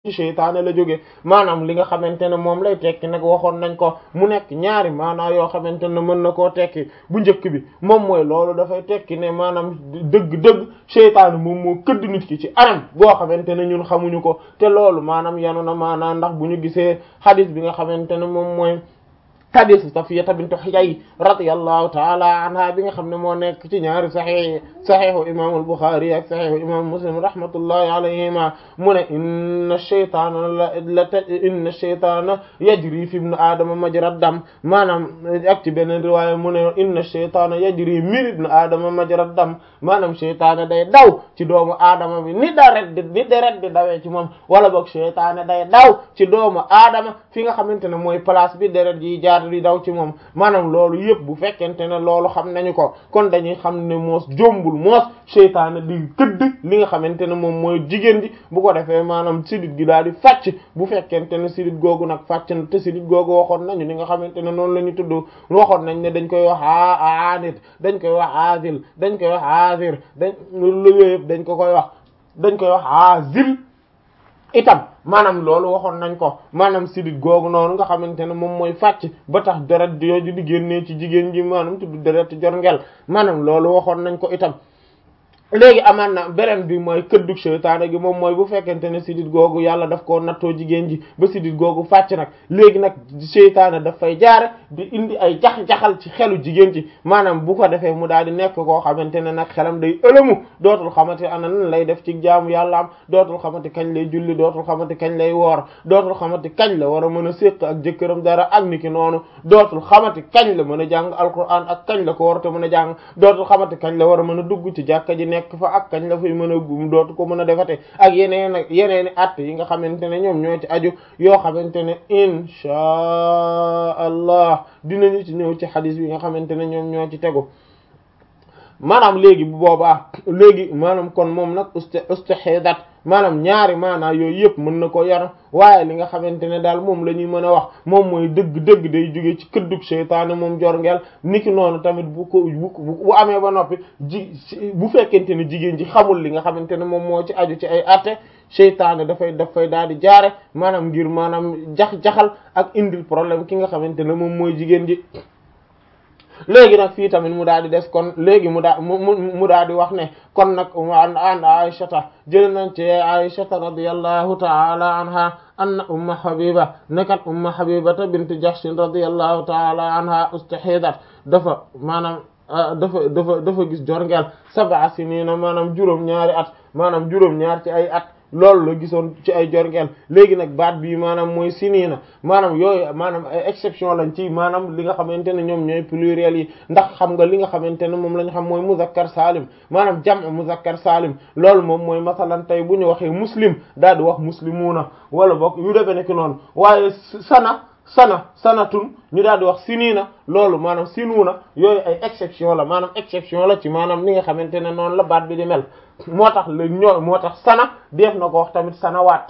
ci seytaane la jóge maanaam li nga xamante ne moom lay tekki nag waxoon nañ ko mu nekk ñaari maanaa yoo xamante ne mën na koo tekki bu njëkk bi moom mooy loolu dafay tekki ne maanaam dëgg-dëgg seytaane moom moo këdd nit ki ci anam boo xamante ne ñun xamuñu ko te loolu maanaam yanu na maanaa ndax bu ñu gisee hadith bi nga xamante ne moom mooy hadith Safiyata bint Huyay radiyallahu taala anha bi nga xam ne moo nekk ci ñaari saxiix saxiixu imam al-Bukhari ak saxiixu imam Muslim rahmatullahi alayhima mu ne inna shaytaana la la inna shaytaana yajri fi ibn aadama majra dam maanaam ak ci beneen riwaaya mu ne inna shaytaana yajri min ibn aadama majra dam maanaam shaytaana day daw ci doomu aadama bi ni deret di ni deret di dawee ci moom wala boog shaytaana day daw ci doomu aadama fi nga xamante ne mooy place bi deret yi jaar di daw ci moom maanaam loolu yëpp bu fekkente ne loolu xam nañu ko kon dañuy xam ne moos jombul moos seytaane di këdd li nga xamante ne moom mooy jigéen ji bu ko defee maanaam sidit gi daal di fàcc bu fekkente ne sidit googu nag fàcc na te sidit googu waxoon nañu li nga xamante ne noonu la ñu tudd waxoon nañ ne dañ koy wax a anit dañ koy wax azil dañ koy wax azir dañ lu yëpp dañ ko koy wax dañ koy wax azil itam maanaam loolu waxoon nañ ko maanaam sidit googu noonu nga xamante ne moom mooy fàcc ba tax deret yooyu di génnee ci jigéen ji maanaam tudd deret jorngel maanaam loolu waxoon nañ ko itam léegi amaan na beneen bi mooy këddug seytaane gi moom mooy bu fekkente ne sidit googu yàlla daf koo nattoo jigéen ji ba sidit googu fàcc nag léegi nag seytaane daf fay jaare di indi ay jax-jaxal ci xelu jigéen ji maanaam bu ko defee mu daal di nekk koo xamante ne nag xelam day ëlëmu dootul xamante ana nan lay def ci jaamu yàlla am dootul xamante kañ lay julli dootul xamante kañ lay woor dootul xamante kañ la war a mën a séq ak jëkkëram dara ak niki noonu dootul xamante kañ la mën a jàng alquran ak kañ la ko war a mën a jàng dootul xamante kañ la war a mën a dugg ci jàkka ji nekk fa ak kañ la fay mën a gum dootu ko mën a defate ak yeneen ak yeneen at yi nga xamante ne ñoom ñoo ci aju yoo xamante ne inchaa allah dinañu ci ñëw ci xadis bi nga xamante ne ñoom ñoo ci tegu maanaam léegi bu boobaa léegi maanaam kon moom nag usta ustahidat maanaam ñaari maanaa yooyu yëpp mën na ko yar waaye li nga xamante ne daal moom la ñuy mën a wax moom mooy dëgg-dëgg day jóge ci këddug seytaane moom jorngeel niki noonu tamit bu ko bu bu amee ba noppi ji bu fekkente ne jigéen ji xamul li nga xamante ne moom moo ci aju ci ay atte seytaane dafay dafay daal di jaare maanaam ngir maanaam jax-jaxal ak indil problème ki nga xamante ne moom mooy jigéen ji léegi nag fii tamit mu daal di des kon léegi mu daa mu mu daal di wax ne kon nag an an aishata jël nañ ci aishata radiyallahu ta'ala anha anna umma habiba nekat umma habibata bint jahshin radiyallahu ta'ala anha ustahidat dafa maanaam dafa dafa dafa gis jorngeel sab'a sinina maanaam juróom ñaari at maanaam juróom ñaar ci ay at loolu la gisoon ci ay jorngeel léegi nag baat bii maanaam mooy siniina maanaam yooyu maanaam ay exception lañ ci maanaam li nga xamante ne ñoom ñooy pluriel yi ndax xam nga li nga xamante ne moom la ñu xam mooy muzakkar salim maanaam jam' muzakkar salim loolu moom mooy masalan tey bu ñu waxee muslim daal di wax muslimuuna wala boog yu demee nekk noonu waaye sana sana sanatun ñu daal di wax siniina loolu maanaam sinuuna yooyu ay exception la maanaam exception la ci maanaam li nga xamante ne noonu la baat bi di mel moo tax la ñoo moo tax sana def na ko wax tamit sanawaat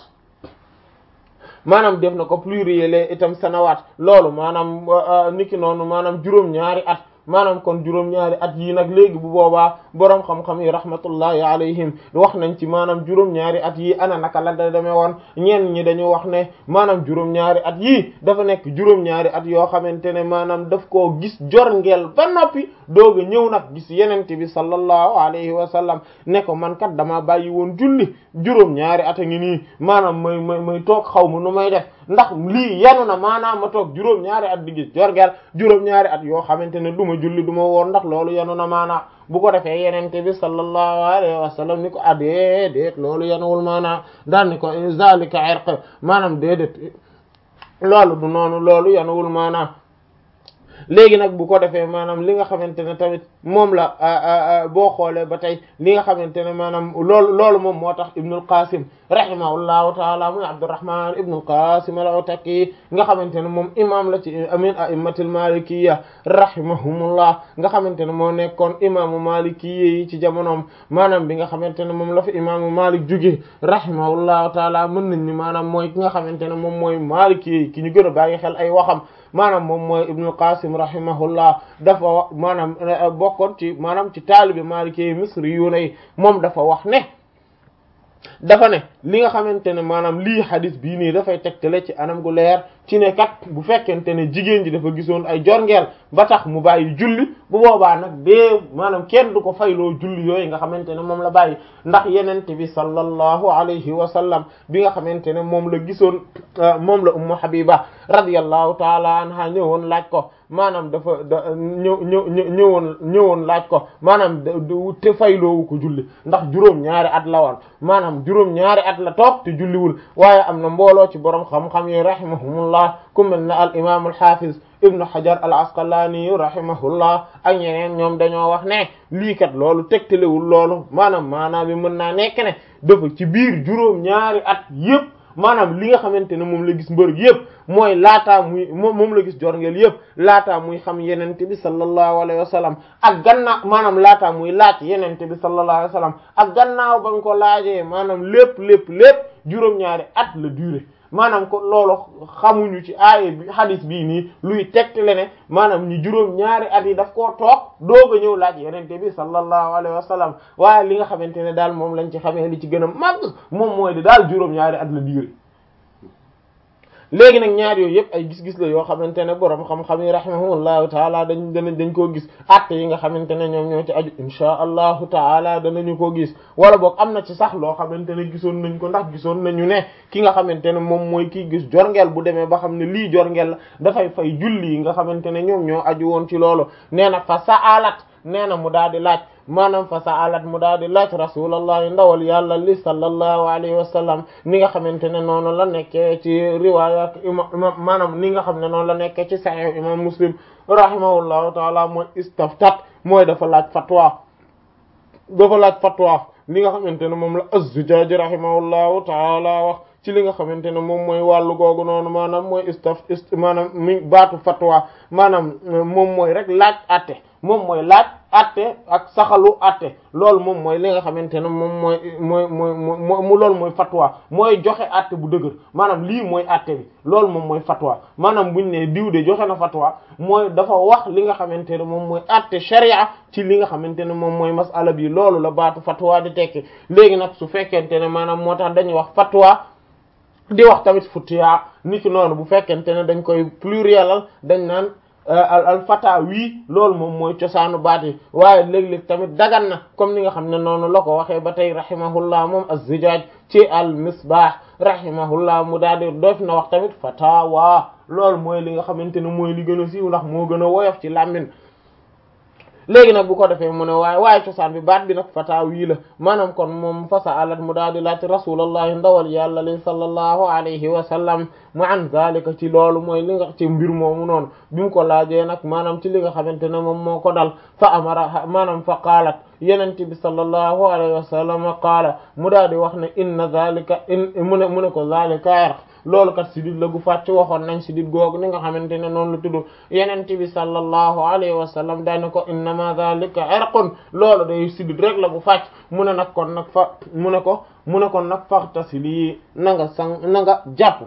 maanaam def na ko pluriel itam sanawaat loolu maanaam niki noonu maanaam juróom-ñaari at maanaam kon juróom-ñaari at yii nag léegi bu boobaa boroom xam-xam yi rahmatullahi alayhim wax nañ ci maanaam juróom-ñaari at yii ana naka la da demee woon ñenn ñi dañu wax ne maanaam juróom-ñaari at yii dafa nekk juróom-ñaari at yoo xamante ne maanaam daf koo gis jorngeel ba noppi doog a ñëw nag gis yenente bi sallallahu alayhi wa sallam ne ko man kat dama bàyyi woon julli juróom-ñaari at a ngi nii maanaam may may may toog xaw ma nu may def ndax lii yanu na maanaam ma toog juróom-ñaari at di gis jorngeel juróom-ñaari at yoo xamante ne du ma julli du ma woor ndax loolu yanu na maanaam bu ko defee yenente bi sallallahu alayhi wa sallam ni ko ah déedéet loolu yanuwul maanaam daan ni ko zalika irq maanaam déedéet loolu du noonu loolu yanuwul maanaam léegi nag bu ko defee maanaam li nga xamante ne tamit moom la boo xoolee ba tey li nga xamante ne maanaam loolu loolu moom moo tax Ibnul Qasim rahimahullahu taala muy Abdurrahman Ibnul Qasim al-Ataki nga xamante ne moom imam la ci amin a'immatil malikiyya rahimahumullah nga xamante ne moo nekkoon imaamu malikiyya yi ci jamonoom maanaam bi nga xamante ne moom la fi imaamu Malik jóge rahimahullahu taala mën nañ ni maanaam mooy ki nga xamante ne moom mooy malikiyya yi ki ñu gën a bàyyi xel ay waxam maanaam moom mooy Ibnul Qasim rahimahullah dafa maanaam bokkoon ci maanaam ci taalibi Maliki misri yu ne moom dafa wax ne dafa ne li nga xamante ne maanaam lii xadis bii nii dafay tegtale ci anam gu leer ci ne kat bu fekkente ne jigéen ji dafa gisoon ay jorngeel ba tax mu bàyyi julli bu boobaa nag dee maanaam kenn du ko fayloo julli yooyu nga xamante ne moom la bàyyi ndax yenente bi sallallahu alayhi wa sallam bi nga xamante ne moom la gisoon moom la ummu habiba radiyallahu taala anha ñëwoon laaj ko maanaam dafa da ñëw ñëw ñëwoon ñëwoon laaj ko maanaam te fayloowu ko julli ndax juróom ñaari at la woon maanaam juróom ñaari at la toog te julliwul waaye am na mbooloo ci borom xam-xam yi rahimahumullah ku mel ne al imam al hafiz ibnu hajar al asqalani rahimahullah ak ñeneen ñoom dañoo wax ne lii kat loolu tegtalewul loolu maanaam maanaam bi mën naa nekk ne dafa ci biir juróom ñaari at yépp maanaam li nga xamante ne moom la gis mbërëg yëpp mooy laataa muy moom la gis jorngeel yëpp laataa muy xam yenente bi sallallahu alayhi wa sallam ak gannaaw maanaam laataa muy laaj yenente bi sallallahu alayhi wa sallam ak gannaaw ba nga ko laajee maanaam lépp lépp lépp juróom-ñaari at la durée maanaam ko loolu xamuñu ci aaye bi hadis bii nii luy tegtale ne maanaam ñi juróom-ñaari at yi daf koo toog doog a ñëw laaj yenente bi sallallahu alayhi wa sallam waaye li nga xamante ne daal moom lañ ci xamee li ci gën a màgg moom mooy di daal juróom-ñaari at la durée léegi nag ñaar yooyu yëpp ay gis-gis la yoo xamante ne borom xam-xam yi rahimahullahu taala dañ danañ dañ koo gis atte yi nga xamante ne ñoom ñoo ci aju insha allahu taala danañu ko gis wala boog am na ci sax loo xamante ne gisoon nañ ko ndax gisoon nañu ne ki nga xamante ne moom mooy kii gis jorngeel bu demee ba xam ne lii jorngeel la dafay fay julli yi nga xamante ne ñoom ñoo aju woon ci loolu nee na fa saalat nee na mu daal di laaj maanaam fa saalat mu daal di laaj rasulallahi ndawal yàlla li sallallahu alayhi wa sallam ni nga xamante ne noonu la nekkee ci riwayat imam maanaam ni nga xam ne noonu la nekkee ci sahih imam muslim rahimahullahu taala mooy istaftat mooy dafa laaj fatwa dafa laaj fatwa li nga xamante ne moom la az-Zujaaji rahimahullahu taala wax ci li nga xamante ne moom mooy wàllu googu noonu maanaam mooy istaf ist maanaam mi baatu fatwa maanaam moom mooy rek laaj atte moom mooy laaj atte ak saxalu atte loolu moom mooy li nga xamante ne moom mooy mooy mooy mu loolu mooy fatwa mooy joxe atte bu dëgër maanaam lii mooy atte bi loolu moom mooy fatwa maanaam buñ ne diw de joxe na fatwa mooy dafa wax li nga xamante ne moom mooy atte sharia ci li nga xamante ne moom mooy masala bi loolu la baatu fatwa di tekki léegi nag su fekkente ne maanaam moo tax dañuy wax fatwa di wax tamit futiya nit ki noonu bu fekkente ne dañ koy plurielal dañ naan al al fata wii loolu moom mooy cosaanu baat yi waaye léeg-léeg tamit dagan na comme ni nga xam ne noonu la ko waxee ba tey rahimahullah moom az-Zijaaj ci al misbah rahimahullah mu daal di doof na wax tamit fatawa loolu mooy li nga xamante ne mooy li gën a siiw ndax moo gën a woyof ci làmmin léegi nag bu ko defee mu ne waaye waaye cosaan bi baat bi nag fata wii la maanaam kon moom fasa alat mu daal di laaj rasulullahi ndawal yàlla li sallallahu alayhi wa sallam mu an zalika ci loolu mooy li nga ci mbir moomu noonu bi mu ko laajee nag maanaam ci li nga xamante ne moom moo ko dal fa amara maanaam fa qaalat yenente bi sallallahu alayhi wa sallam qaala mu daal di wax ne inna zalika in mu ne mu ne ko zalika irq loolu kat sidit la gu fàcc waxoon nañ sidit googu ni nga xamante ne noonu la tudd yenente bi sallallahu alayhi wa sallam daane ko innama zalika irqun loolu day sidit rek la gu fàcc mu ne nag kon nag fa mu ne ko mu ne kon nag faxtasili na nga sang na nga jàpp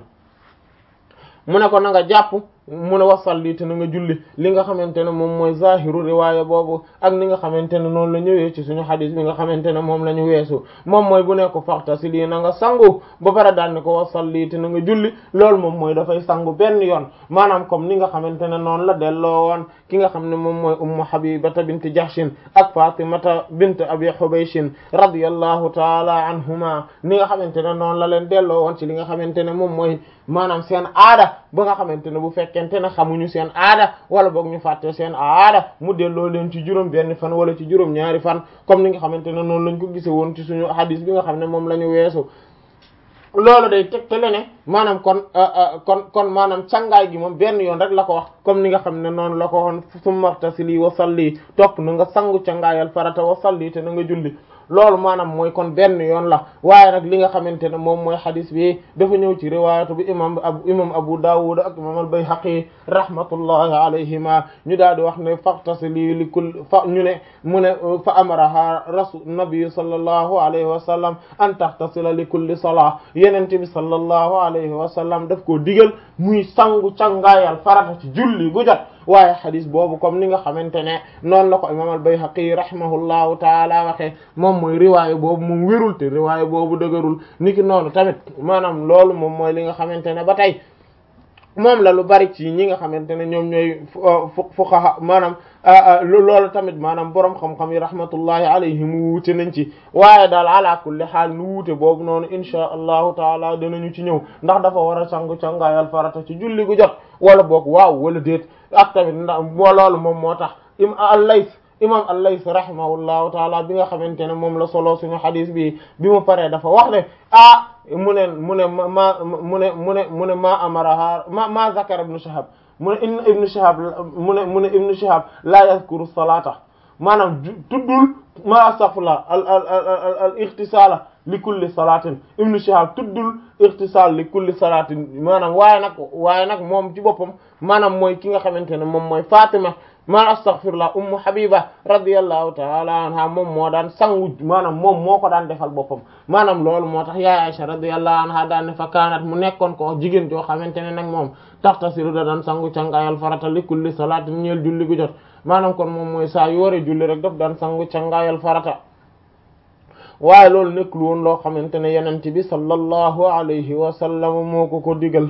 mu ne ko na nga jàpp mu ne wasalli te na nga julli li nga xamante ne moom mooy zahiru riwaaya boobu ak ni nga xamante ne noonu la ñëwee ci suñu xadis bi nga xamante ne moom la ñu weesu moom mooy bu ne ko faxtasili na nga sangu ba pare daal ni ko wasalli te na nga julli loolu moom mooy dafay sangu benn yoon maanaam comme ni nga xamante ne noonu la delloo woon ki nga xam ne moom mooy ummu habibata bint jahshin ak fatimata bint abi hubayshin radiyallahu taala anhuma ni nga xamante ne noonu la leen delloo woon ci li nga xamante ne moom mooy maanaam seen aada ba nga xamante ne bu fekkente ne xamuñu seen aada wala boog ñu fàtte seen aada mu delloo leen ci juróom benn fan wala ci juróom ñaari fan comme ni nga xamante ne noonu lañ ko gise woon ci suñu hadis bi nga xam ne moom la ñu weesu loolu day tegtale ne maanaam kon kon kon maanaam cangaay gi moom benn yoon rek la ko wax comme ni nga xam ne noonu la ko waxoon summa ightasili wa salli topp na nga sangu cangaayal farata wa salli te na nga julli loolu maanaam mooy kon benn yoon la waaye nag li nga xamante ne moom mooy xadis bi dafa ñëw ci riwaayatu bi imam abu imam abu dawud ak imam al-bayhaqi rahmatullahi alayhima ñu daal di wax ne faghtasili li kulli fa ñu ne mu ne fa amaraha rasul nabi sallallahu alayhi wa sallam an taghtasila li kulli salah yenente bi sallallahu alayhi wa sallam daf koo digal muy sangu cangaayal farata ci julli gu jot waaye xadis boobu comme ni nga xamante ne noonu la ko imam al-Bayhaqi rahimahullahu taala waxee moom mooy riwaaya boobu moom wérul te riwaaya boobu dëgërul niki noonu tamit maanaam loolu moom mooy li nga xamante ne ba tey moom la lu bari ci ñi nga xamante ne ñoom ñooy fuqaha maanaam loolu tamit maanaam borom xam-xam yi rahmatullahi alayhim wuute nañ ci waaye daal ala kulli xaal nu wuute boobu noonu insha allahu taala dinañu ci ñëw ndax dafa war a sangu cangaayal farata ci julli gu jot wala boog waaw wala déet ak tamit ndax moo loolu moom moo tax im al-Layth imam al-Layth rahimahullahu taala bi nga xamante ne moom la solo suñu xadis bi bi mu paree dafa wax ne ah mu ne mu ne ma mu ne mu ne mu ne ma amaraha ma ma zakara ibnu Shihab mu ne in ibnu Shihab mu ne mu ne ibnu Shihab la yazkuru salata maanaam tuddul ma astaghfirullah al al al al ightisala li kulli salatin ibnu Shihab tuddul ightisal li kulli salatin maanaam waaye nag waaye nag moom ci boppam maanaam mooy ki nga xamante ne moom mooy Fatima ma astaghfirullah ummu habiba radiyallahu ta'ala anha moom moo daan sangu maanaam moom moo ko daan defal boppam maanaam loolu moo tax yaay Aisha radiyallahu anha daan ne fa kaanat mu nekkoon ko jigéen joo xamante ne nag moom taxtasilu da daan sangu cangaayal farata li kulli salaatin ñeel julli gu jot maanaam kon moom mooy saa yu waree julli rek daf daan sangu cangaayal farata waaye loolu nekkul woon loo xamante ne yonent bi sallallahu alayhi wa sallam moo ko ko digal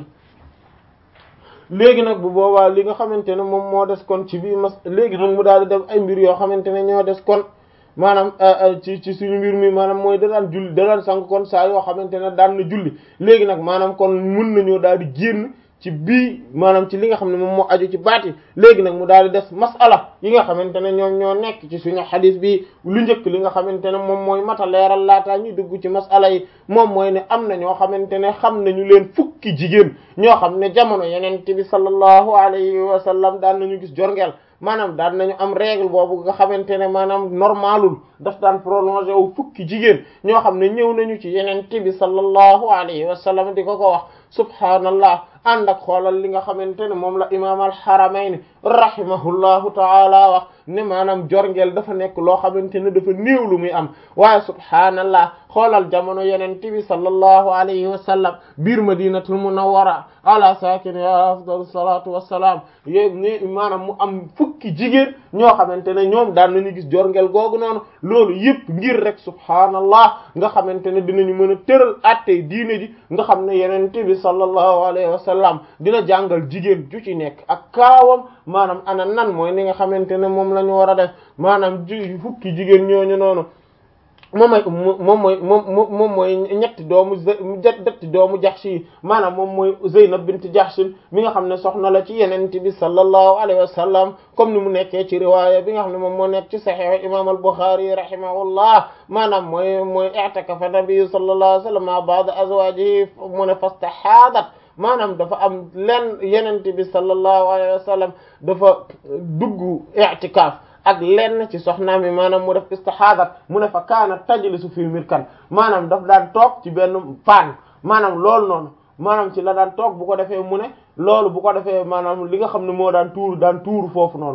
léegi nag bu boobaa li nga xamante ne moom moo des kon ci biir mas léegi nag mu daal di def ay mbir yoo xamante ne ñoo des kon maanaam ci ci suñu mbir mi maanaam mooy da daan julli da daan sang kon saa yoo xamante ne daan na julli léegi nag maanaam kon mun nañoo daal di génn ci bii maanaam ci li nga xam ne moom moo aju ci baati léegi nag mu daal di des masala yi nga xamante ne ñoom ñoo nekk ci suñu xadis bi lu njëkk li nga xamante ne moom mooy mata leeral laataa ñuy dugg ci masala yi moom mooy ne am na ñoo xamante ne xam nañu leen fukki jigéen ñoo xam ne jamono yeneen bi sallallahu alayhi wa sallam daan nañu gis jorngeel maanaam daan nañu am règle boobu nga xamante ne maanaam normalul daf daan prolongé wu fukki jigéen ñoo xam ne ñëw nañu ci yeneen bi sallallahu alayhi wa sallam di ko ko wax subhaanallah ànd ak xoolal li nga xamante ne moom la imaam al-Haramayni rahimahullahu taala wax ne maanaam jorngeel dafa nekk loo xamante ne dafa néew lu muy am waaye subhaanallah xoolal jamono yeneen bi sallallahu alayhi wa sallam biir madinatul munawwara ala saakinihaa afdalu salaatu wassalaam yéeg ni maanaam mu am fukki jigéen ñoo xamante ne ñoom daan nañu gis jorngeel googu noonu loolu yëpp ngir rek subhaanallah nga xamante ne dinañu mën a tëral attey diine ji nga xam ne yeneen bi sallallahu alayhi wa sallam dina jàngal jigéen ju ci nekk ak kaawam maanaam ana nan mooy ni nga xamante ne moom la ñu war a def maanaam ji fukki jigéen ñooñu noonu moom mooy moom mooy moom moom mooy ñetti doomu ñetti doomu Jahsh yi maanaam moom mooy Zeynab bint Jahsh mi nga xam ne soxna la ci Yonent bi sallallahu alayhi wa sallam comme ni mu nekkee ci riwaaya bi nga xam ne moom moo nekk ci Sahih imam al-Bukhari rahimahullah maanaam mooy mooy i'takafa nabi sallallahu alayhi wa sallam ma ba'da azwajihi mu ne fastahaadat maanaam dafa am lenn Yonent bi sallallahu alayhi wa sallam dafa dugg i'tikaaf ak lenn ci soxnaam yi maanaam mu def istihaadat mu ne fa kaana tajlisu fil mirkan maanaam daf daan toog ci benn paan maanaam loolu noonu maanaam ci la daan toog bu ko defee mu ne loolu bu ko defee maanaam li nga xam ne moo daan tuuru daan tuuru foofu noonu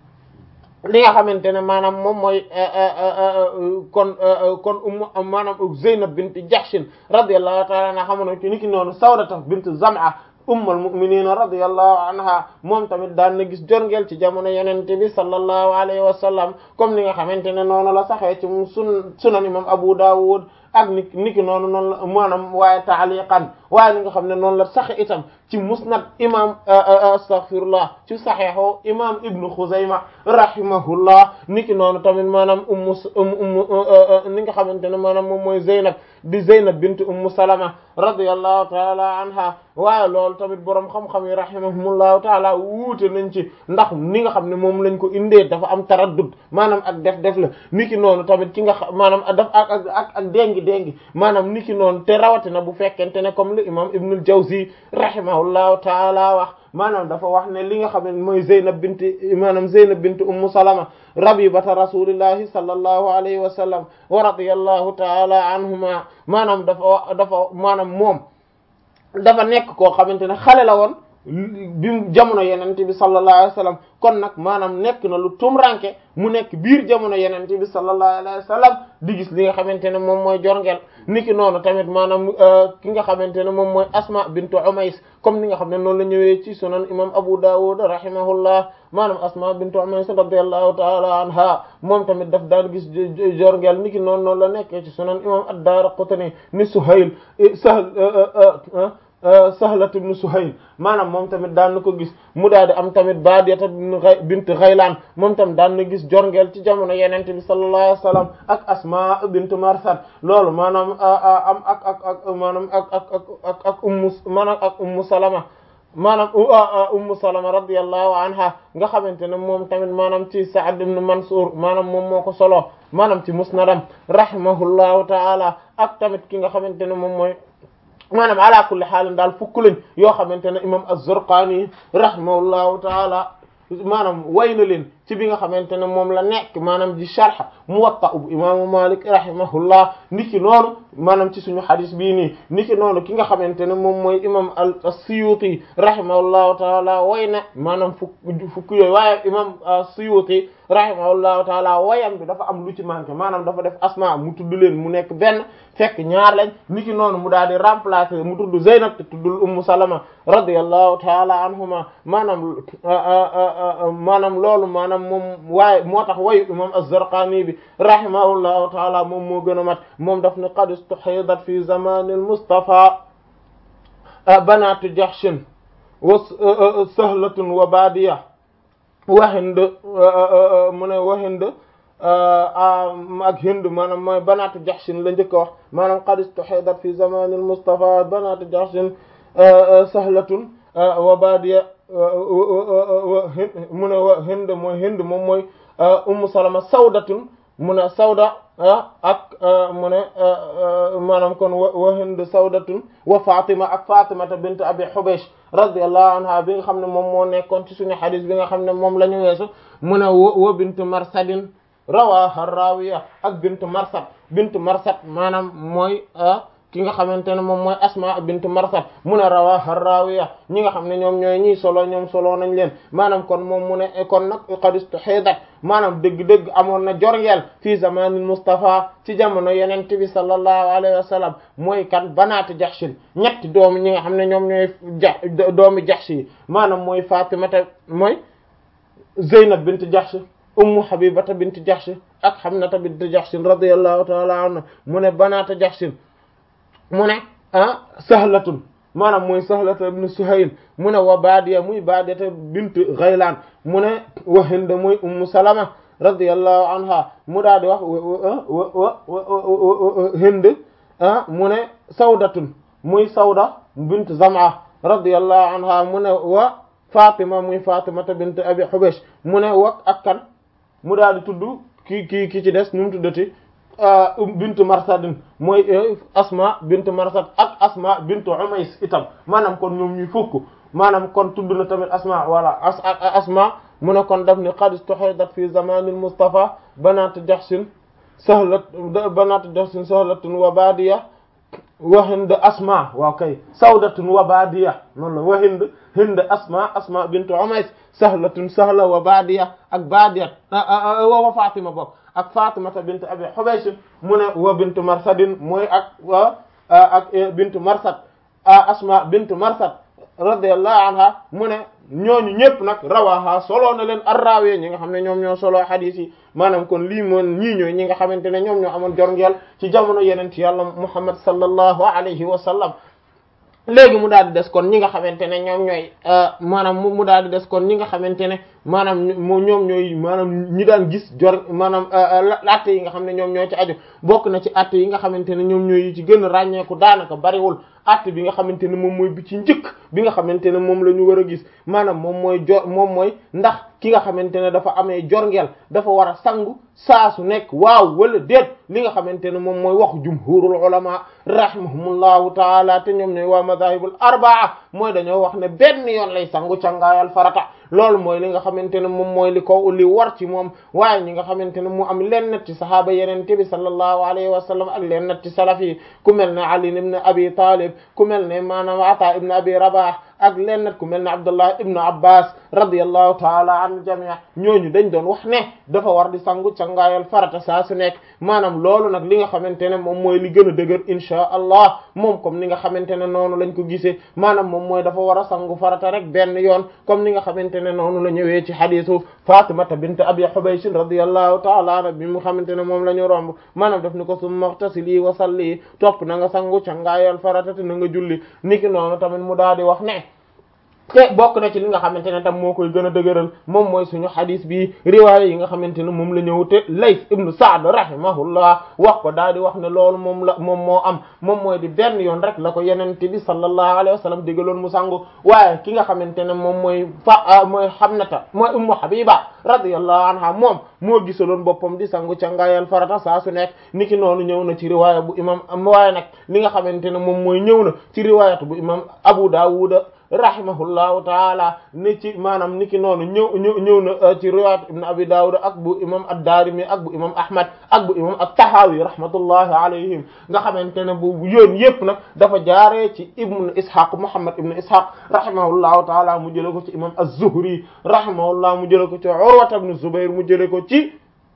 li nga xamante ne maanaam moom mooy kon kon ummu maanaam Zeynab bint Jahsh radiyallahu ta'ala anha xamoon ci niki noonu Sawdata bint Zam'a ummul mu'minina radiyallahu anha moom tamit daan na gis jorngeel ci jamono yenente bi sallallahu alayhi wa sallam comme ni nga xamante ne noonu la saxee ci sun sunan imam Abu Dawud ak ni niki noonu noonu la maanaam waaye taaliqan waaye ni nga xam ne noonu la saxe itam ci musnad imam astaghfirullah ci saxeexo imam ibnu Xuzayma rahimahullah niki noonu tamit maanaam ummu ummu ni nga xamante ne maanaam moom mooy Zeynab di Zeynab bint ummu Salama radiyallahu taala anha waaye loolu tamit boroom xam-xam yi rahimahumullahu taala wuute nañ ci ndax ni nga xam ne moom lañ ko indee dafa am taraddud maanaam ak def def la niki noonu tamit ki nga xam maanaam daf ak ak ak ak déngi déngi maanaam niki noonu te rawatina bu fekkente ne comme le imam Ibnul Jawzi rahimahullahu taala wax maanaam dafa wax ne li nga xam ne mooy Zeynab bint maanaam Zeynab bint Ummu Salama rabibata rasulillahi sallallahu alayhi wa sallam wa radiyallahu taala anhuma maanaam dafa dafa maanaam moom dafa nekk koo xamante ne xale la woon bi jamono yenente bi sallallahu alayhi wa sallam kon nag maanaam nekk na lu tumranke mu nekk biir jamono yenente bi sallallahu alayhi wa sallam di gis li nga xamante ne moom mooy jorngeel niki noonu tamit maanaam ki nga xamante ne moom mooy asma bintu umays comme ni nga xam ne noonu la ñëwee ci sunan imam abu dawud rahimahullah maanaam asma bintu umays radiyallahu ta'ala anha moom tamit daf daan gis jorngeel niki noonu noonu la nekkee ci sunan imam ad-daraqutni ni suhayl sahl Sahlat ibn Suhayl maanaam moom tamit daan na ko gis mu daal di am tamit Baadiyata bint Ghaylaan moom tamit daan na gis jorngeel ci jamono Yonent bi sallallahu alayhi wa sallam ak Asmaa bint Marsad loolu maanaam am ak ak ak maanaam ak ak ak ak ummu maanaam ak ummu Salama maanaam ummu Salama radiyallahu anha nga xamante ne moom tamit maanaam ci Sa'd ibn Mansur maanaam moom moo ko solo maanaam ci musnadam rahimahullahu ta'ala ak tamit ki nga xamante ne moom mooy. maanaam ala kulli xaalin daal fukk lañ yoo xamante ne imam az-Zurqaani rahimahullahu taala maanaam way na leen ci bi nga xamante ne moom la nekk maanaam di sharh Muwatta bu imaamu Malik rahimahullah niki noonu maanaam ci suñu xadis bii nii niki noonu ki nga xamante ne moom mooy imam as-Suyuti rahimahullahu taala way na maanaam fukk fukk yooyu waaye imam as-Suyuti rahimahullahu taala wayam bi dafa am lu ci manqué maanaam dafa def asma mu tudd leen mu nekk benn fekk ñaar lañ niki noonu mu daal di remplacer mu tudd Zeynab te tuddul Ummu Salama radiyallahu taala anhuma maanaam maanaam loolu maanaam moom waaye moo tax wayu imam az-Zarqani bi rahimahullahu taala moom moo gën a mat moom daf ne qad istuhidat fi zamanil Mustafa banatu Jahshin wa sahlatun wa badiya wa Hind mu ne wa Hind ak Hind maanaam mooy banaatu Jahshin la njëkk a wax maanaam qad istuhidat fi zamanil Mustafa banaatu Jahshin sahlatun wa badiya mu ne wa Hind mooy Hind moom mooy Ummu Salama sawdatun mu ne sawda ak mu ne maanaam kon wa Hind sawdatun wa Fatima ak Fatimata bint Abi Hubaysh radiyallahu anha bi nga xam ne moom moo nekkoon ci suñu xadis bi nga xam ne moom la ñu weesu mu ne wa bint Marsadin rawaha rawiya ak bint Marsad bint Marsad maanaam mooy ki nga xamante ne moom mooy Asma bint Marsad mu ne rawaha rawiya ñi nga xam ne ñoom ñooy ñii solo ñoom solo nañ leen maanaam kon moom mu ne kon nag qad istuhidat maanaam dëgg-dëgg amoon na jorngeel fii zamanil Mustafa ci jamono yeneen bi sallallahu alayhi wa sallam mooy kan banaati Jahshin ñetti doomi ñi nga xam ne ñoom ñooy ja doomi Jahsh yi maanaam mooy Fatimata mooy Zeynab bint Jahsh ummu Habibata bint Jahsh ak Hamnata bint Jahsh radiyallahu ta'ala anha mu ne banaata Jahshin mu ne ah Sahlatun maanaam mooy Sahlata ibn Suhayl mu ne wa Baadiya muy Baadiyata bint Ghaylaan mu ne wa Hind muy ummu Salama radiyallahu anha mu daal di wax wa wa Hind ah mu ne Sawdatun muy Sawda bint Zam'a radiyallahu anha mu ne wa Fatima muy Fatimata bint Abi Hubaysh mu ne wa ak kan mu daal di tudd ki ki ki ci des nu mu tuddati bint Marsadin mooy Asma bint Marsad ak Asma bint Umays itam maanaam kon ñoom ñuy fukk maanaam kon tudd na tamit Asma wala as Asma mu ne kon daf ni qad istuhidat fi zamanil Mustafa banat Jahshin sahlat banat Jahshin sahlatun wa badiya wa Hind Asma waaw kay sawdatun wa badiya noonu la wa Hind Hind Asma Asma bint Umays sahlatun sahla wa badiya ak badiya wa Fatima bokk ak Fatimata bint Abi Hubaysh mu ne wa bint Marsadin mooy ak wa ak bint Marsad Asma bint Marsad radiyallahu anha mu ne ñooñu ñëpp nag rawaha solo na leen arraawee ñi nga xam ne ñoom ñoo solo hadith yi maanaam kon lii moon ñii ñooy ñi nga xamante ne ñoom ñoo amoon jorngeel ci jamono yeneen ci yàlla Muhammad sallallahu alayhi wa sallam léegi mu daal di des kon ñi nga xamante ne ñoom ñooy maanaam mu daal di des kon ñi nga xamante ne maanaam ñoom ñooy maanaam ñi daan gis jor maanaam atte yi nga xam ne ñoom ñoo ci aju bokk na ci atte yi nga xamante ne ñoom ñooy ci gën a ràññeeku daanaka bariwul atte bi nga xamante ne moom mooy bi ci njëkk bi nga xamante ne moom la ñu war a gis maanaam moom mooy jor moom mooy ndax ki nga xamante ne dafa amee jorngeel dafa war a sangu saa su nekk waaw wala déet li nga xamante ne moom mooy waxu jumhurul ulama rahimahumullahu taala te ñoom ñooy waa madahibul arbaa mooy dañoo wax ne benn yoon lay sangu cangaayal farata loolu mooy li nga xamante ne moom mooy li ko li war ci moom waaye ñi nga xamante ne mu am leen nat ci sahaaba yeneen te bi sallallahu alayhi wa sallam ak leen nat ci salaf yi ku mel ne Ali ibn Abi Talib ku mel ne maanaam Ata ibn Abi Rabah ak lenn ku mel ne Abdullah ibnu Abbas radiyallahu taala an jamii ñooñu dañ doon wax ne dafa war di sangu cangaayal farata saa su nekk maanaam loolu nag li nga xamante ne moom mooy li gën a dëgër inchaa allah moom comme ni nga xamante ne noonu lañ ko gisee maanaam moom mooy dafa war a sangu farata rek benn yoon comme ni nga xamante ne noonu la ñëwee ci xadiisu Fatimata bint Abi Hubaysh radiyallahu taala anha bi mu xamante ne moom la ñu romb maanaam daf ni ko summa ightasili wa salli topp na nga sangu cangaayal farata te na nga julli niki noonu tamit mu daal di wax ne te bokk na ci li nga xamante ne tam moo koy gën a dëgëral moom mooy suñu xadis bi riwaaya yi nga xamante ne moom la ñëw te Layth ibnu Sa'd rahimahullah wax ko daal di wax ne loolu moom la moom moo am moom mooy di benn yoon rek la ko yenente bi sallallahu alayhi wa sallam digaloon mu sangu waaye ki nga xamante ne moom mooy fa mooy Hamnata mooy Ummu Habiba radiyallahu anha moom moo gisaloon boppam di sangu ca ngaayal farata saa su nekk niki noonu ñëw na ci riwaaya bu imam waaye nag li nga xamante ne moom mooy ñëw na ci riwaayatu bu imam Abu Dawud rahimahullahu taala ni ci maanaam niki noonu ñëw ñëw ñëw na ci riwaayat ibn abi dawud ak bu imam ad-darimi ak bu imam ahmad ak bu imam at-tahawi rahmatullahi alayhim nga xamante ne bu yoon yépp nag dafa jaaree ci ibn ishaq muhammad ibn ishaq rahimahullahu taala mu jële ko ci imam az-zuhri rahimahullah mu jële ko ci urwata ibn zubair mu jële ko ci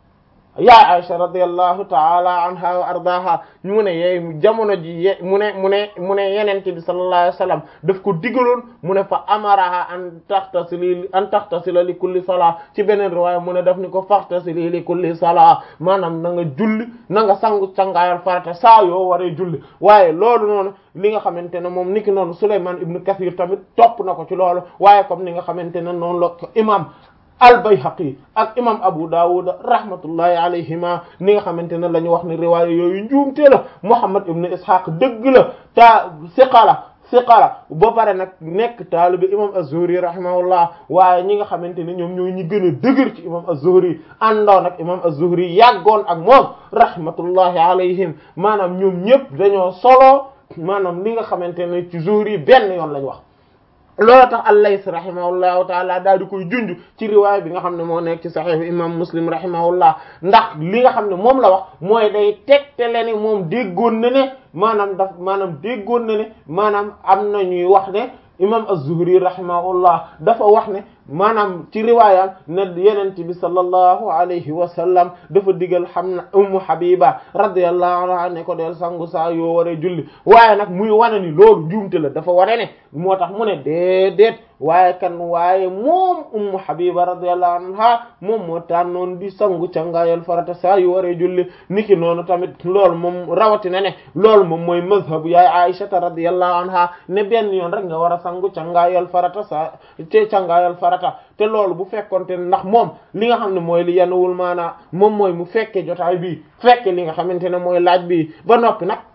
yaa Aisha radiyallahu taala anha wa ardaha mu ne yeey jamono ji ye mu ne mu ne mu ne yenente bi sallallahu alayhi wa sallam daf ko digaloon mu ne fa amaraha an taxtasili an taxtasila li kulli salaa ci beneen riwaaya mu ne daf ni ko faxtasili li kulli salaa maanaam na nga julli na nga sangu sangaayal farata saa yoo waree julli waaye loolu noonu li nga xamante ne moom niki noonu Sulaymaan ibnu Kathir tamit topp na ko ci loolu waaye comme ni nga xamante ne noonu la ko imam al-Bayhaqi ak imam Abu Dawud rahmatullahi alayhima ni nga xamante ne la ñu wax ne riwaaya yooyu njuumte la Muhammad ibn Ishaq dëgg la ta siqala siqala ba pare nag nekk taalibi imam az-Zuhri rahimahullah waaye ñi nga xamante ne ñoom ñooy ñi gën a dëgër ci imam az-Zuhri àndoon ak imam az-Zuhri yàggoon ak moom rahmatullahi alayhim maanaam ñoom ñëpp dañoo solo maanaam li nga xamante ne ci Zuhri benn yoon lañ wax loolu tax al-Layth rahimahullahu taala daal di koy junj ci riwaay bi nga xam ne moo nekk ci saxiix imam Muslim rahimahullah ndax li nga xam ne moom la wax mooy day tegtale ne moom déggoon na ne maanaam daf maanaam déggoon na ne maanaam am na ñuy wax ne imam az-Zuhri rahimahullah dafa wax ne maanaam ci riwaayam ne yenente bi sallallahu alayhi wa sallam dafa digal xam na ummu habiba radiyallahu anha ne ko del sangu saa yoo waree julli waaye nag muy wane ni loolu njuumte la dafa wane ne moo tax mu ne déedéet waaye kan waaye moom ummu habiba radiyallahu anha moom moo tànnoon di sangu cangaayal farata saa yu waree julli niki noonu tamit loolu moom rawatina ne loolu moom mooy mazhabu yaay aishata radiyallahu anha ne benn yoon rek nga war a sangu cangaayal farata saa te cangaayal farata te loolu bu fekkonte ndax moom li nga xam ne mooy li yanuwul maanaa moom mooy mu fekke jotaay bi fekke li nga xamante ne mooy laaj bi ba noppi nag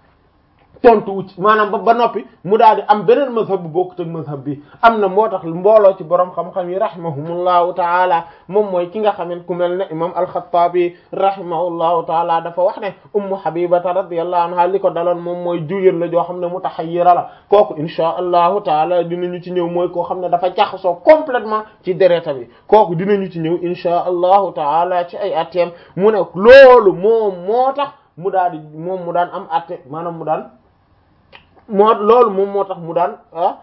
tontu wu ci maanaam ba ba noppi mu daal di am beneen mazhab bu bokkut ak mazhab bi am na moo tax mbooloo ci borom xam-xam yi rahimahumullahu taala moom mooy ki nga xamante ku mel ne imam al-Khattabi rahimahullahu taala dafa wax ne ummu habibata radiyallahu anha li ko daloon moom mooy jugéen la joo xam ne mutahayyira la kooku insha allahu taala dinañu ci ñëw mooy koo xam ne dafa jaxasoo complètement ci dereta bi kooku dinañu ci ñëw insha allahu taala ci ay atteem mu ne loolu moom moo tax mu daal di moom mu daan am atte maanaam mu daan moo loolu moom moo tax mu daan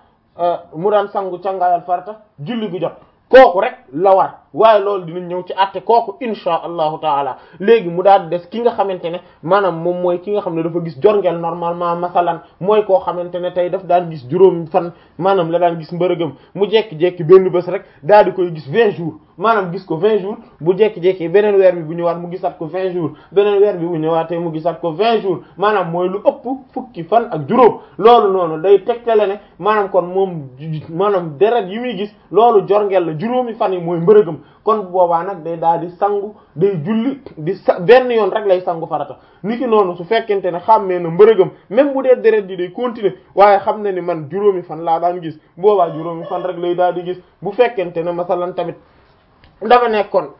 mu daan sangu cangaayal farata julli gu jot kooku rek la war waaye loolu dinañ ñëw ci àtte kooku insha allahu taala léegi mu daal des ki nga xamante ne maanaam moom mooy ki nga xam ne dafa gis jorngeel normalement masalan mooy koo xamante ne tey daf daan gis juróom fan maanaam la daan gis mbërëgam mu jekki-jekki benn bés rek daal di koy gis vingt jours maanaam gis ko vingt jours bu jekki-jekki beneen weer bi bu ñëwaat mu gisat ko vingt jours beneen weer bi bu ñëwaatee mu gisat ko vingt jours maanaam mooy lu ëpp fukki fan ak juróom loolu noonu day tegtale ne maanaam kon moom maanaam deret yi muy gis loolu jorngeel la juróomi fan yi mooy mbërëgam kon boobaa nag day daal di sangu day julli di sa benn yoon rek lay sangu farata niki noonu su fekkente ne xàmmee na mbërëgam même bu dee deret di day continuer waaye xam na ni man juróomi fan laa daan gis boobaa juróomi fan rek lay daal di gis bu fekkente ne masalan tamit dafa nekkoon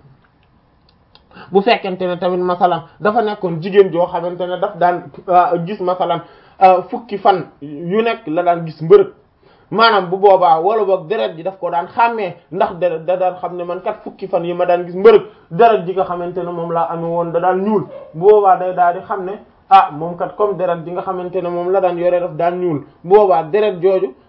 bu fekkente ne tamit masalan dafa nekkoon jigéen joo xamante ne daf daan gis masalan fukki fan yu nekk la daan gis mbërëg maanaam bu boobaa wala boog deret ji daf ko daan xàmmee ndax deret da daan xam ne man kat fukki fan yi ma daan gis mbërëg deret ji nga xamante ne moom laa amee woon da daan ñuul bu boobaa day daal di xam ne ah moom kat comme deret ji nga xamante ne moom la daan yore daf daan ñuul bu boobaa deret jooju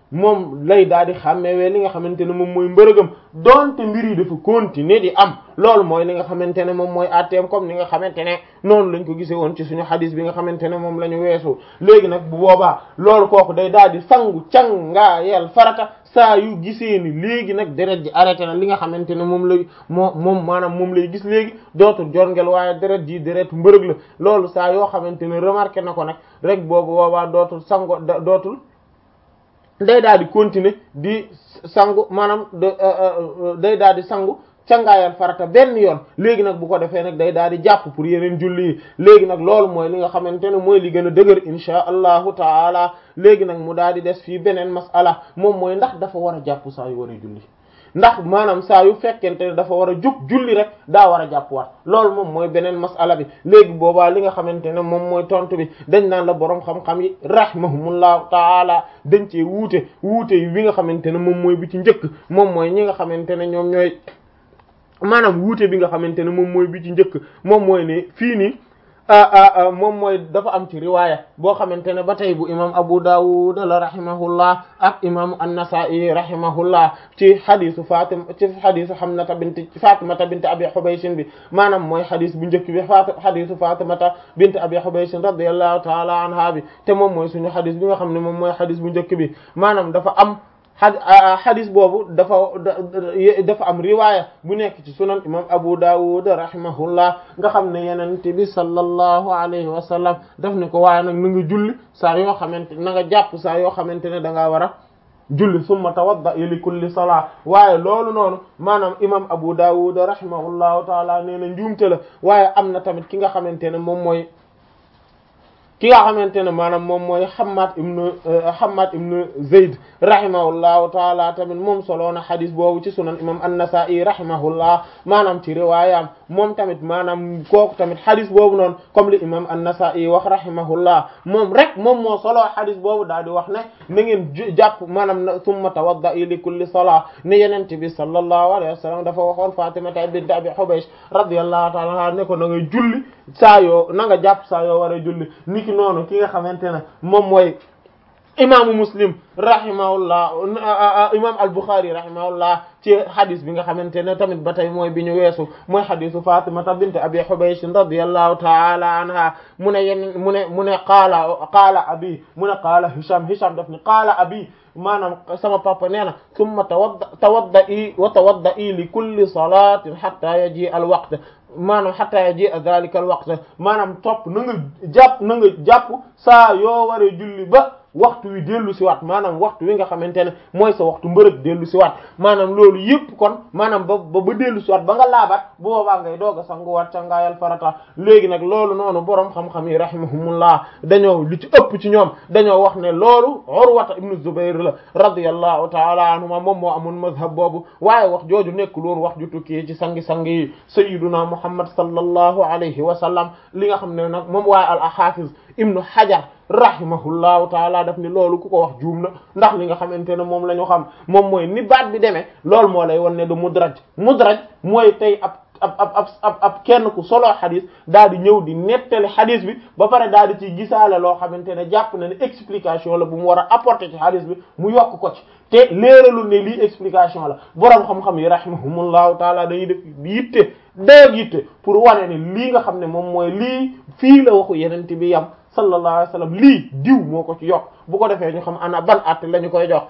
moom lay daal di xàmmewee li nga xamante ne moom mooy mbërëgam donte mbir yi dafa continuer di am loolu mooy li nga xamante ne moom mooy atteem comme ni nga xamante ne noonu lañ ko gisee woon ci suñu xadis bi nga xamante ne moom la ñu weesu léegi nag bu boobaa loolu kooku day daal di sangu cangaayal farata saa yu gisee ni léegi nag deret ji arrêté na li nga xamante ne moom lay moo moom maanaam moom lay gis léegi dootul jorngel waaye deret ji deret mbërëg la loolu saa yoo xamante ne remarqué na ko nag rek boobu boobaa dootul sango dootul day daal di continuer di sangu maanaam day daal di sangu cangaayal farata benn yoon léegi nag bu ko defee nag day daal di jàpp pour yeneen julli yi léegi nag loolu mooy li nga xamante ne mooy li gën a dëgër insha allahu taala léegi nag mu daal di des fii beneen masala moom mooy ndax dafa war a jàpp saa yu war a julli ndax maanaam saa yu fekkente ne dafa war a jug julli rek daa war a jàpp waat loolu moom mooy beneen masala bi léegi boobaa li nga xamante ne moom mooy tontu bi dañ naan la boroom xam-xam yi rahimahumullahu taala dañ cee wuute wuute yi wi nga xamante ne moom mooy bi ci njëkk moom mooy ñi nga xamante ne ñoom ñooy maanaam wuute bi nga xamante ne moom mooy bi ci njëkk moom mooy ne fii nii moom mooy dafa am ci riwaaya boo xamante ne ba tey bu imam Abu Dawud la rahimahullah ak imam An-Nasa'i rahimahullah ci xadisu Fatima ci xadisu Hamnata bint Fatimata bint Abi Hubaysh bi maanaam mooy xadis bu njëkk bi fat xadisu Fatimata bint Abi Hubaysh radiyallahu ta'ala anha bi te moom mooy suñu xadis bi nga xam ne moom mooy xadis bu njëkk bi maanaam dafa am xadis boobu dafa dafa am riwaaya bu nekk ci sunan imam Abu Dawud rahimahullah nga xam ne yenent bi sallallahu alayhi wa sallam daf ne ko waaye nag na nga julli saa yoo xamante na nga jàpp saa yoo xamante ne da ngaa war a julli summa tawadda li kulli salaa waaye loolu noonu maanaam imam Abu Dawud rahimahullahu taala nee na njuumte la waaye am na tamit ki nga xamante ne moom mooy ki nga xamante ne maanaam moom mooy Hammad ibn Hammad ibn Zayd rahimahullahu taala tamit moom solo na xadis boobu ci sunan imam an-Nasa'i rahimahullah maanaam ci riwaayam moom tamit maanaam kooku tamit xadis boobu noonu comme li imam an-Nasa'i wax rahimahullah moom rek moom moo solo xadis boobu daal di wax ne na ngeen jàpp maanaam na summa tawadda'i li kulli salaa ne yenente bi sallallahu alayhi wa sallam dafa waxoon Fatimata bint Abi Hubaysh radiyallahu taala anha ne ko na ngay julli saa yoo na nga jàpp saa yoo war a julli niki noonu ki nga xamante ne moom mooy imaamu muslim rahimahullah imam al-Bukhari rahimahullah ci hadis bi nga xamante ne tamit ba tey mooy bi ñu weesu mooy hadisu Fatimata bint Abi Hubaysh radiyallahu ta'ala anha mu ne yenn mu ne mu ne qaala qaala abi mu ne qaala Hisham Hisham daf ni qaala abi maanaam sama papa nee na summa tawadda tawadda'i wa tawadda'i li kulli salatin hatta yaji al waqt maanaam hatta yaji dhalika al waqt maanaam topp na nga jàpp na nga jàpp saa yoo waree julli ba waxtu wi dellu si waat maanaam waxtu wi nga xamante ne mooy sa waxtu mbërëg dellu si waat maanaam loolu yëpp kon maanaam ba ba dellu si waat ba nga laabaat bu boobaa ngay doog a sanguwaat cangaayal farata léegi nag loolu noonu boroom xam-xam yi rahimahumullah dañoo li ci ëpp ci ñoom dañoo wax ne loolu Urwata ibnu Zubayr la radiyallahu taala anhuma moom moo amoon mazhab boobu waaye wax jooju nekkul woon wax ju tukkee ci sangi-sang yi sayyiduna Muhammad sallallahu alayhi wa sallam li nga xam ne nag moom waaye al hafiz ibnu Hajar rahimahullahu taala daf ni loolu ku ko wax juum na ndax li nga xamante ne moom la ñu xam moom mooy ni baat bi demee loolu moo lay won ne du mudraj mudraj mooy tey ab ab ab ab ab kenn ku solo xadis daal di ñëw di nettali xadis bi ba pare daal di ci gisaale loo xamante ne jàpp na ne explication la bu mu war a apporter ci xadis bi mu yokk ko ci te léeralul ne lii explication la boroom xam-xam yi rahimahumullahu taala dañuy def yitte dëgg yitte pour wane ne lii nga xam ne moom mooy lii fii la waxu yenente bi yam sallallahu alayhi wa sallam lii diw moo ko ci yokk bu ko defee ñu xam ana ban at la ñu koy jox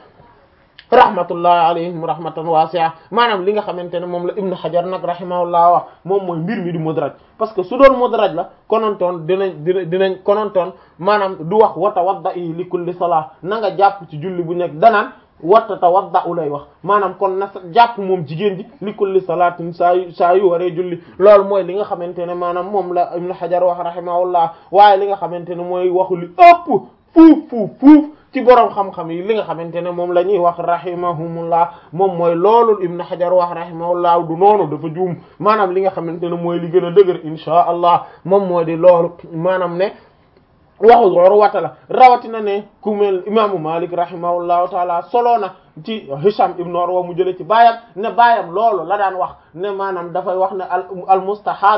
rahmatullahi alayhim rahmatan wasi'a maanaam li nga xamante ne moom la ibnu hajar nag rahimahullah wax moom mooy mbir mi di mudraj parce que su doon mudraj la konontoon dinañ dina dinañ konontoon maanaam du wax wa tawadda'i li kulli salah na nga jàpp ci julli bu nekk danaan watta tawadda u lay wax maanaam kon na jàpp moom jigéen ji li kulli salaatin saa yu saa yu waree julli loolu mooy li nga xamante ne maanaam moom la ibnu hajar wax rahimahullah waaye li nga xamante ne mooy waxu li ëpp fuuf fuuf fuuf ci boroom xam-xam yi li nga xamante ne moom la ñuy wax rahimahumullah moom mooy loolu ibnu hajar wax rahimahullah du noonu dafa juum maanaam li nga xamante ne mooy li gën a dëgër inchaa allah moom moo di loolu maanaam ne waxu Urwata la rawatina ne ku mel imaamu Malik rahimahullahu taala solo na ci Hisham ibn Urwa mu jële ci baayam ne baayam loolu la daan wax ne maanaam dafay wax ne al al mustahad